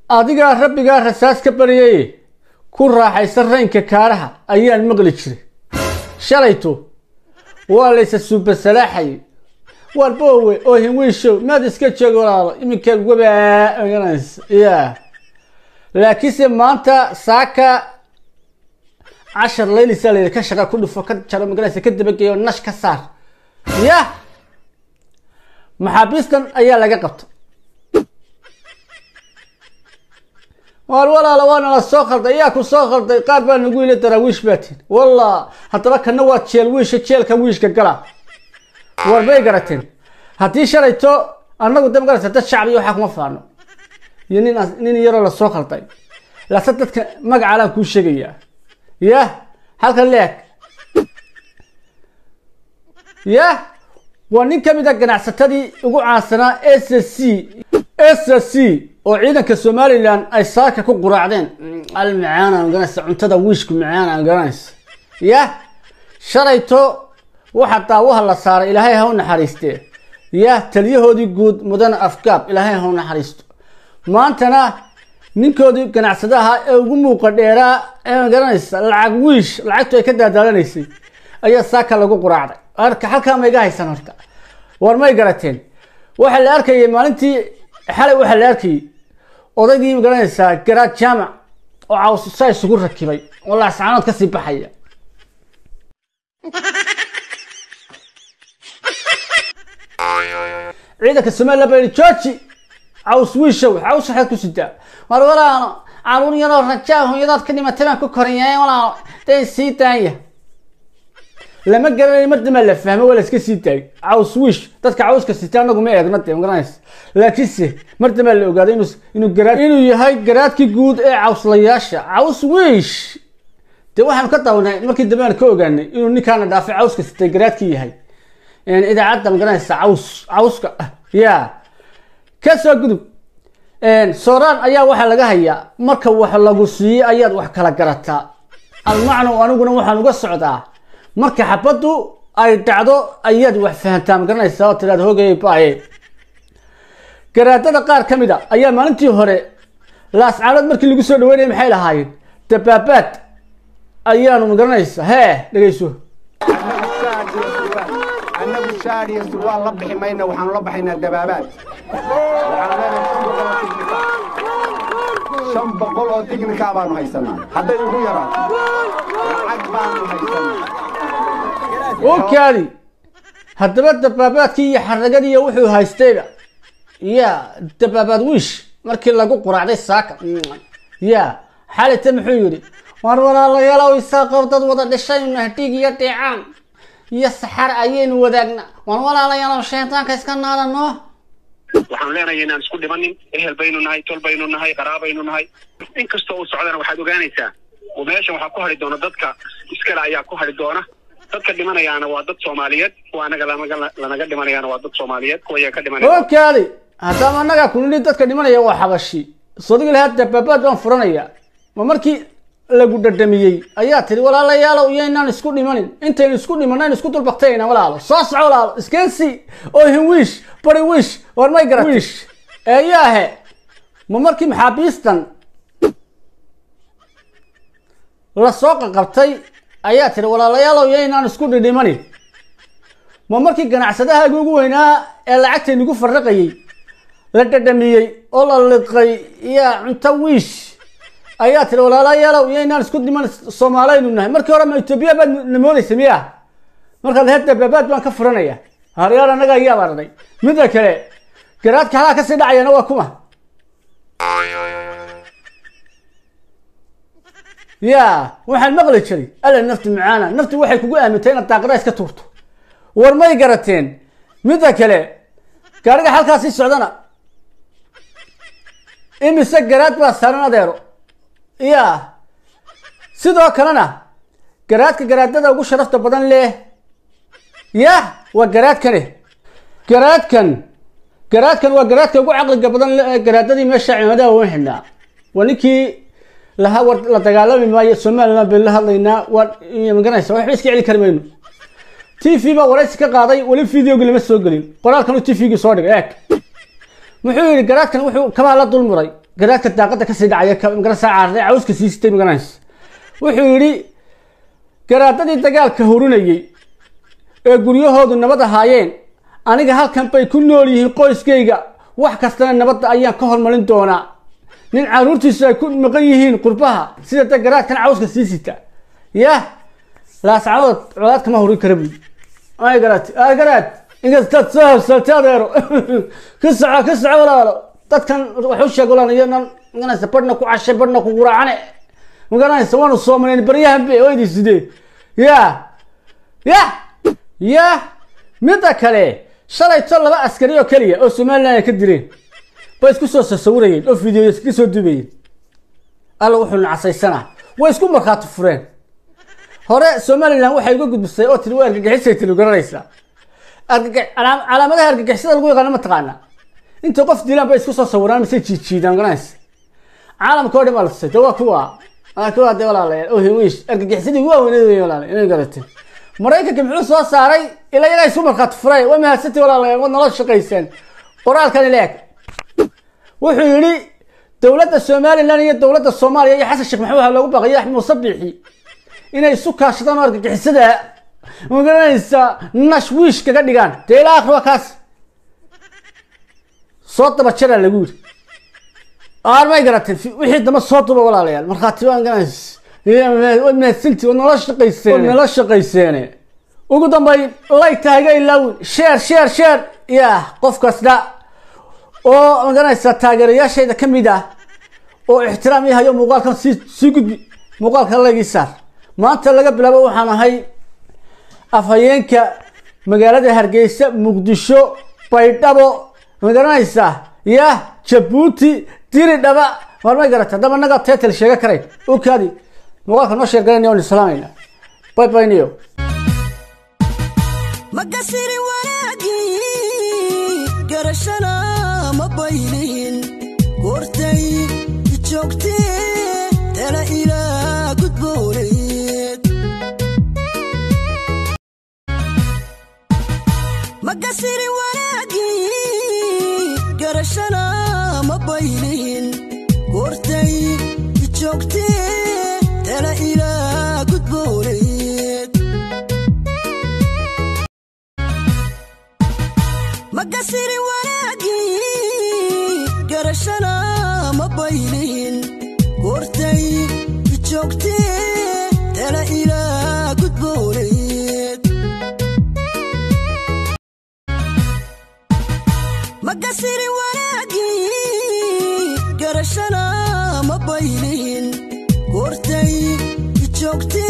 adigaa rabbigaa rasaas ka baryay ku raaxaysa raynka kaaraha ayaan maqli jiray shalayto waa laysa suubasalaaxayay waar boowe oo hinwiishow maad iska jooga walaalo iminkeed wabaa oganaysa ya laakiinse maanta saaka cashar laylisaa layidhi ka shaqa ku dhufo ka jaro maganaysa ka dabageeyo nash ka saar yah maxaabiistan ayaa laga qabta waar walaala waana la soo khalday ayaa ku soo khalday qaar baa nagu yili daraawiish baa tiin wallah haddaba kana waa jeel wiisha jeelka wiishka gala war bay garateen haddii shalayto annagu da magarata dad shacbi waxaa kuma faano iyo nin nin yaroo lasoo khalday lase dadka magacaalaan kuu sheegayaa yah halkan leeg yah waa nin ka mid a ganacsatadii ugu caansanaa s c s c oo ciidanka somalilan ay saaka ku quraacdeen al macaana garanaysa cuntada wiishku macaana garanaysa yah shalayto waxaa daawaha la saaray ilaahay ha u naxariistee yah taliyahoodii guud mudane afgaab ilaahay ha u naxariisto maantana ninkoodii ganacsadaha ee ugu muuqa dheeraa ee garanaysa lacag wiish lacagtu ay ka daadaalanaysay ayaa saaka lagu quraacday arka halkaa ma iga haysan horta war may garateen waxaa la arkayay maalintii xalay waxaa la arkayay odaygii ma garanaysaa garaad jaamac oo cawsusa isugu rakibay oo laascaanood kasii baxaya ciidanka somalilan baa yidhi georgi caws wiishow caws waxaad ku sidaa war walaalo caruur yaroo rajaa hooyadood ka dhimatay baan ku koriyay walaalo dee sii daaya lama garanayo mardama la fahmo waa la iska sii daayay caws wiish dadka cawska sita anagu ma eegna dee magaranaysa laakiinse mardama la ogaaday inuu inuu garaad inuu yahay garaadkii guud ee cawslayaasha caws wiish dee waxaanu ka dawnay markii dambe aan ka ogaanay inuu ninkaana dhaafay cawska sitay garaadkii yahay idaacadda magaranaysa caws cawska ya ka soo gudub sooraan ayaa waxaa laga hayaa marka wax lagu siiyey ayaad wax kala garataa almacnu aniguna waxaan uga socdaa marka xabaddu ay dhacdo ayaad wax fahantaa magaranaysaa oo tiraad hogay baaye garaadada qaar ka mid a ayaa maalintii hore laascaanood markii lagu soo dhaweynaya maxay lahaayeen dabaabaad ayaanu magaranaysa hee dhegeyso annagu shaadhiyo surwaal la bixi mayna waxaanu la baxaynaa dabaabaad shan boqol oo tignikaa baanu haysanaa hadday ugu yaraato lacag baanu haysanaa okaadi haddaba dabaabaadkii iyo xaragadii iyo wuxuu haystayba ya dabaabaad wiish markii lagu quraacday saaka ya xalita muxuu yidhi war walaalayaalow isaaqow dad wada dhishayna dhiig iyo dheecaan iyo saxar ayaynu wadaagna war walaalayaalow shaydaanka iska naadano waxaanu leenahay inaan isku dhimanin ehel baynu nahay tol baynu nahay qaraabaynu nahay in kastoo uu socdana waxaad ogaanaysaa oo meeshan waxaa ku hari doona dadka iskale ayaa ku hari doona dadka dhimanayaana waa dad soomaaliyeed kuwa anaga lanaga lanaga dhimanayaana waa dad soomaaliyeed kuwa iyaga ka dhimanaya okaadi haddaba annagaa kunidhi dadka dhimanaya waa xabashi sodigi lahaa dabaabaad baan furanaya ma markii lagu dhadhamiyey ayaa tiri walaalayaalow iyo inaan isku dhimanin intaynu isku dhimanaynu isku dulbaktayna walaalo soo soco walaalo iskensi oo hinwiish bari wiish war may garat wiish eeyaahe ma markii maxaabiistan lasoo qaqabtay ayaa tiri walaalayaalow iyo inaan isku dhidhimanin ma markii ganacsadahaagi ugu weynaa ee lacagtaynugu farraqayey la dhadhamiyey oo la liqay iyo cunto wiish ayaa tiri walaalayaalow iyo inaan isku dhiman soomaaliynu nahay markii hore ma etoobiya baad namoodaysa miya markaad heer dabaabaad baan ka furanaya haryaal annaga ayaa baranay midda kale garaadka halaa kasii dhacayana waa kuma ya waxaan maqli jiray alla nafti macaana nafti waxay kugu aamintay inaad daaqada iska tuurto war may garateen midda kale gaariga halkaasii socdana imise garaad baa saaran adeero ya sidoo kalena garaadka garaadada ugu sharafta badan leh yah waa garaadkane garaadkan garaadkan waa garaadka ugu caqliga badan leh ee garaadadii meesha cimaadaha wan xidhnaa waa ninkii laha war la dagaalami maayo somaliland baynu la hadlaynaa waa maganaysa waxba iska celi kari mayno t v baa waraysi ka qaaday weli videogii lama soo gelin qoraalkan uu t v-gii soo dhigay eeg muxuu yidhi garaadkan wuxuu kabaha la dul muray garaadka daaqada kasii dhacaya ka magarasa caarday cawska sii sitay magaranaysa wuxuu yidhi garaadadii dagaalka hurinayey ee guryahoodu nabad ahaayeen aniga halkan bay ku nool yihiin qoyskayga wax kastana nabadda ayaan ka hormarin doonaa nin caruurtiisu ay ku maqan yihiin qurbaha sida da garaadkan cawska sii sita yah laascadood colaad kama hurin kara buyi ay garaad ay garaad inkastaad soo habsatay adeero ka soco ka soco walaalo dadkan wax u sheeg walaal iyo nan maganaysa badhna ku cashay badhna ku guraacane maganaysa waanu soomaleen baryahan be oo idin sidee ya ya ya midda kale shalayto laba askari oo keliya oo somaliland ay ka dileen bay isku soo sasawirayeen oo fideoya iska soo dubayeen alla wuxuu nacasaysanaa way isku markhaati fureen hore somaliland waxay uga gudbisay oo tiri waa argagixisay tiri garanaysaa argagax calaam- calaamadaha argagixisada lagu yaqaano ma taqaana inta qof dilaan bay isku soo sawiraan mise jiijiidaan garanaysa caalamka oo dhan baa la tusay de waa kuwa waa kuwa de walaalayaal oo hewish argagixisadii waa weyneed wey walaalayaal inay garatay maraykanka muxuu soo saaray ilaa iyagaa isku markhaati furay waa mahadsantii walaalayaal waad nala shaqayseen qoraalkan ileeg wuxuu yidhi dowladda somaliland iyo dowladda soomaaliya iyo xasan sheekh maxamed waxaa loogu baaqayay axmed muuse biixi inay isu kaashadaan oo argagixisada magaranaysa nashwiish kaga dhigaan dee ilaa akhri waa kaas soo daba jaraa lagu yidhi aar may garatay fi- wixii damba soo duba walaalayaal markhaati waan ganays waad mahadsantii waad nala shaqayseen waad nala shaqayseene ugu dambayn layta haga ilaawin sheer sheer sheer ya qof kasta oo maganaysa taageerayaashayda ka mid ah oo ixtiraam ii hayo muuqaalkan sii sii gudbi muuqaalka laygii saar maanta laga bilaabo waxaan ahay afhayeenka magaalada hargeysa muqdisho baydhabo magaranaysa ya jabuuti diri dhaba war may garata haddaba naga tetel sheega karayn okaadi muuqaalka noo sheergalanaya waan islaamayna bay bayniyo makasiri wanaagii garashana ma baylihin goortay joogtee tala ilaa gudbooneed makasiri wanaagii garashana ma baylihin goortay joogtee tala ilaa gudbooneed makasiri wanaagii garashana ma baylihin goortay joogtee tala ilaa gudbooneed makasiri wanaagii garashana ma baylihin goortay joogtee